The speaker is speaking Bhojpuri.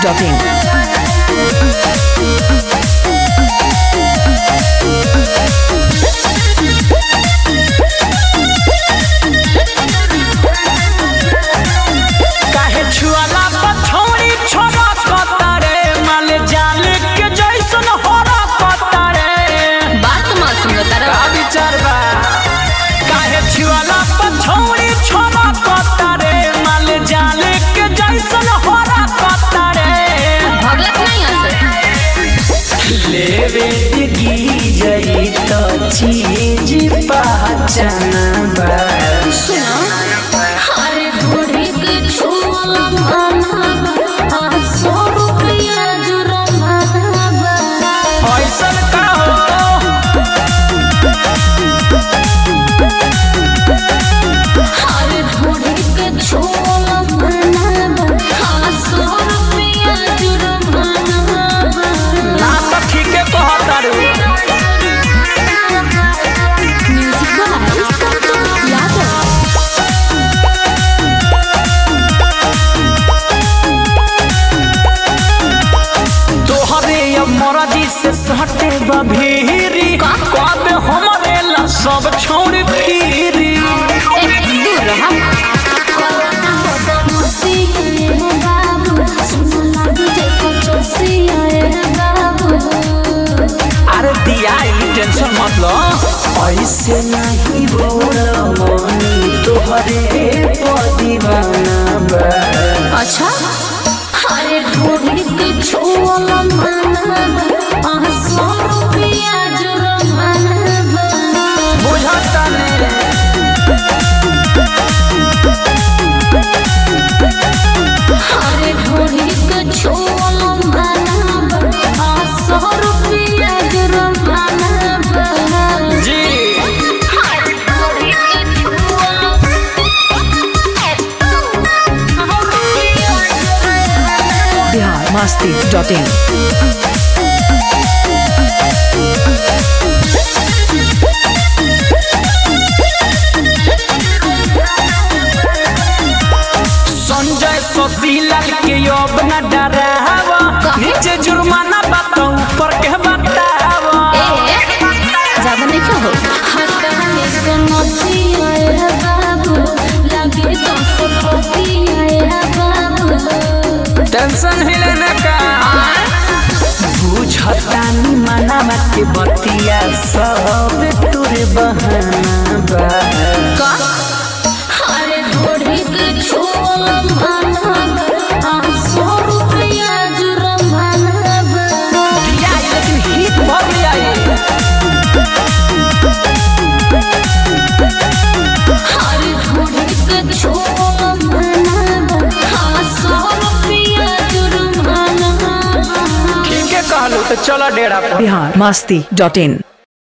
biharmasti.in काहे छुआला पछौड़ी छोरा कतारे माल जाल के जैसन होरा कतारे बात मत सुनो तारा का विचार बा काहे छुआला पछौड़ी छोरा कतारे माल जाल के जैसन होरा कतारे भगलत नहीं हंसे लेवे दिगी जई तो चीज पहचान बा सुनो अरे घोड़ी के छुअला माना आ सौ रुपया जुर्माना ऐसन का हो अरे घोड़ी के छुअला माना आ सौ रुपया जुर्माना ना तो ठीके कहतारू म्यूजिक बाय संतोष यादव तोहरे अब मरजी से सटे बभीरी कब हमरे ला सब छोड़ फिरी ए दूर रहा कोरोना बदमाशी है बाबू सुन लागी जैको चोसी है बाबू अरे दिया ई टेंशन मत लो ऐसे नहीं बोल मनी तोहरे पर दीवाना बा अच्छा अरे ढूंढी के छुअला माना आ सौ रुपया जुर्माना बुझता नहीं अरे ढूंढी के छुअला माना आ सौ रुपया जुर्माना जी biharmasti.in संजय शशिलाल के अब न डरावा नीचे जुर्माना बात ऊपर के बतावा ज्यादा नहीं क्या हो हटाने को नसी आए बाबू लगे तो सपती आए बाबू टेंशन हिले न का बुझतानी मनावा के बतिया सब तोरे बहाना बा अरे घोड़ी के छोला माना आ सौ रुपया जुर्माना दिया लेकिन हित भर आई अरे घोड़ी के छोला माना आ सौ रुपया जुर्माना ठीक है कहलू तो चलो डेरा पर biharmasti.in